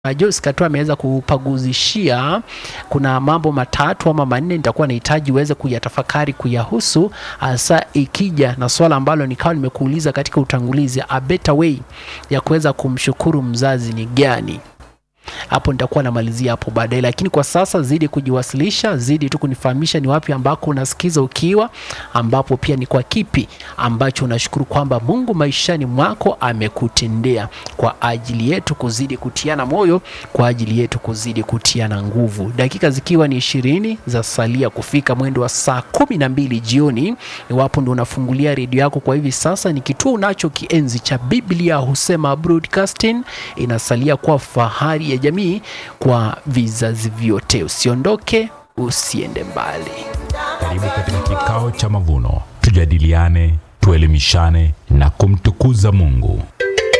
Joyce Katua ameweza kupaguzishia, kuna mambo matatu ama manne nitakuwa nahitaji uweze kuyatafakari kuyahusu, hasa ikija na swala ambalo nikawa nimekuuliza katika utangulizi, a better way ya kuweza kumshukuru mzazi ni gani? hapo nitakuwa namalizia hapo baadaye, lakini kwa sasa zidi kujiwasilisha, zidi tu kunifahamisha ni wapi ambako unasikiza ukiwa, ambapo pia ni kwa kipi ambacho unashukuru kwamba Mungu maishani mwako amekutendea, kwa ajili yetu kuzidi kutiana moyo, kwa ajili yetu kuzidi kutiana nguvu. Dakika zikiwa ni ishirini za salia kufika mwendo wa saa kumi na mbili jioni. Iwapo ndo unafungulia redio yako kwa hivi sasa, ni kituo unacho kienzi cha Biblia husema Broadcasting, inasalia kuwa fahari ya jamii kwa vizazi vyote. Usiondoke, usiende mbali. Karibu katika kikao cha mavuno, tujadiliane, tuelimishane na kumtukuza Mungu.